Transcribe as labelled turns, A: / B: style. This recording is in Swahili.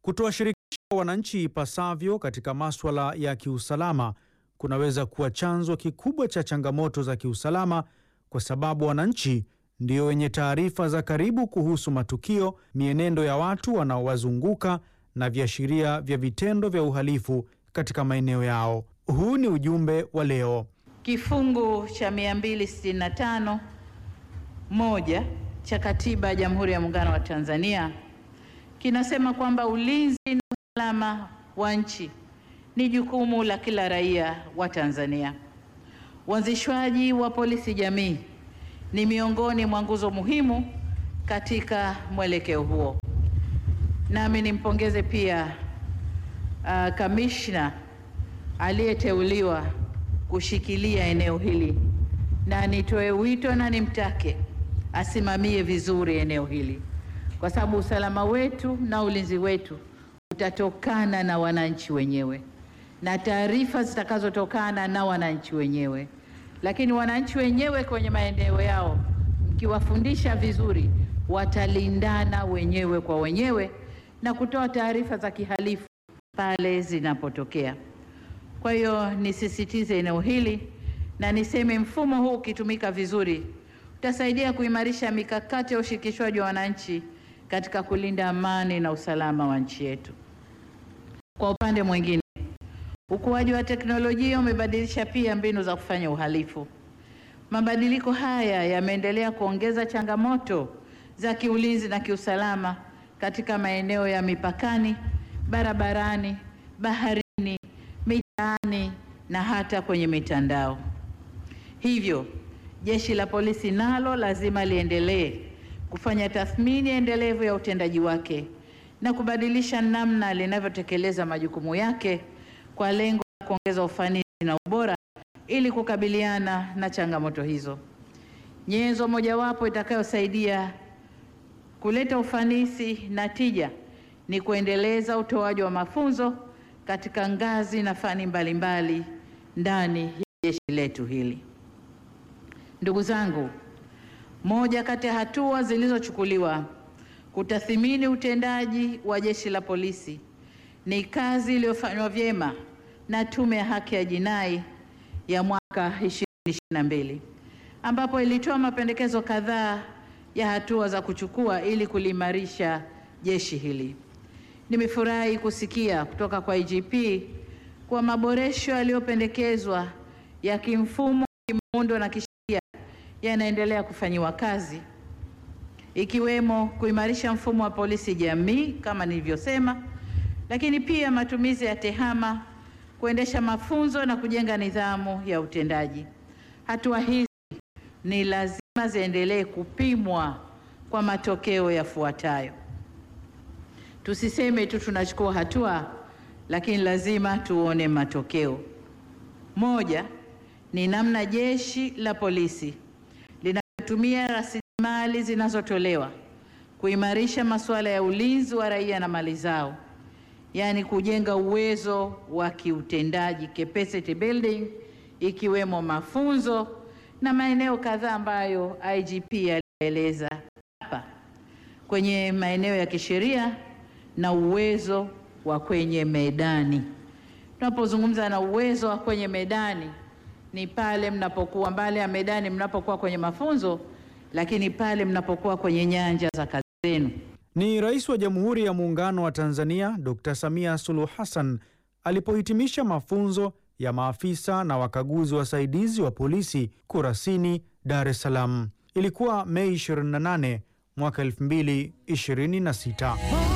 A: Kutowashirikisha wananchi ipasavyo katika maswala ya kiusalama kunaweza kuwa chanzo kikubwa cha changamoto za kiusalama kwa sababu wananchi ndio wenye taarifa za karibu kuhusu matukio, mienendo ya watu wanaowazunguka na viashiria vya vitendo vya uhalifu katika maeneo yao. Huu ni ujumbe wa leo.
B: Kifungu cha 265 moja cha Katiba ya Jamhuri ya Muungano wa Tanzania kinasema kwamba ulinzi na usalama wa nchi ni jukumu la kila raia wa Tanzania. Uanzishwaji wa polisi jamii ni miongoni mwa nguzo muhimu katika mwelekeo huo. Nami nimpongeze pia uh, kamishna aliyeteuliwa kushikilia eneo hili na nitoe wito na nimtake asimamie vizuri eneo hili, kwa sababu usalama wetu na ulinzi wetu utatokana na wananchi wenyewe na taarifa zitakazotokana na wananchi wenyewe. Lakini wananchi wenyewe kwenye maeneo yao, mkiwafundisha vizuri, watalindana wenyewe kwa wenyewe na kutoa taarifa za kihalifu pale zinapotokea. Kwa hiyo nisisitize eneo hili na niseme mfumo huu ukitumika vizuri utasaidia kuimarisha mikakati ya ushirikishwaji wa wananchi katika kulinda amani na usalama wa nchi yetu. Kwa upande mwingine, ukuaji wa teknolojia umebadilisha pia mbinu za kufanya uhalifu. Mabadiliko haya yameendelea kuongeza changamoto za kiulinzi na kiusalama katika maeneo ya mipakani, barabarani, baharini, mitaani na hata kwenye mitandao. Hivyo, Jeshi la Polisi nalo lazima liendelee kufanya tathmini endelevu ya utendaji wake na kubadilisha namna linavyotekeleza majukumu yake kwa lengo la kuongeza ufanisi na ubora ili kukabiliana na changamoto hizo. Nyenzo mojawapo itakayosaidia kuleta ufanisi na tija ni kuendeleza utoaji wa mafunzo katika ngazi na fani mbalimbali ndani ya jeshi letu hili. Ndugu zangu, moja kati ya hatua zilizochukuliwa kutathimini utendaji wa Jeshi la Polisi ni kazi iliyofanywa vyema na Tume ya Haki ya Jinai ya mwaka 2022 ambapo ilitoa mapendekezo kadhaa ya hatua za kuchukua ili kuliimarisha jeshi hili. Nimefurahi kusikia kutoka kwa IGP kwa maboresho yaliyopendekezwa ya kimfumo, kimuundo na kisheria yanaendelea kufanyiwa kazi ikiwemo kuimarisha mfumo wa polisi jamii kama nilivyosema, lakini pia matumizi ya tehama, kuendesha mafunzo na kujenga nidhamu ya utendaji. Hatua hizi ni lazima ziendelee kupimwa kwa matokeo yafuatayo. Tusiseme tu tunachukua hatua, lakini lazima tuone matokeo. Moja ni namna jeshi la polisi linalotumia rasilimali zinazotolewa kuimarisha masuala ya ulinzi wa raia na mali zao, yaani kujenga uwezo wa kiutendaji capacity building, ikiwemo mafunzo na maeneo kadhaa ambayo IGP alieleza hapa kwenye maeneo ya kisheria na uwezo wa kwenye medani. Tunapozungumza na uwezo wa kwenye medani ni pale mnapokuwa mbali ya medani, mnapokuwa kwenye mafunzo, lakini pale mnapokuwa kwenye nyanja za kazi zenu.
A: Ni Rais wa Jamhuri ya Muungano wa Tanzania Dr. Samia Suluhu Hassan alipohitimisha mafunzo ya maafisa na wakaguzi wasaidizi wa polisi Kurasini, Dar es Salaam. Ilikuwa Mei 28 mwaka 2026.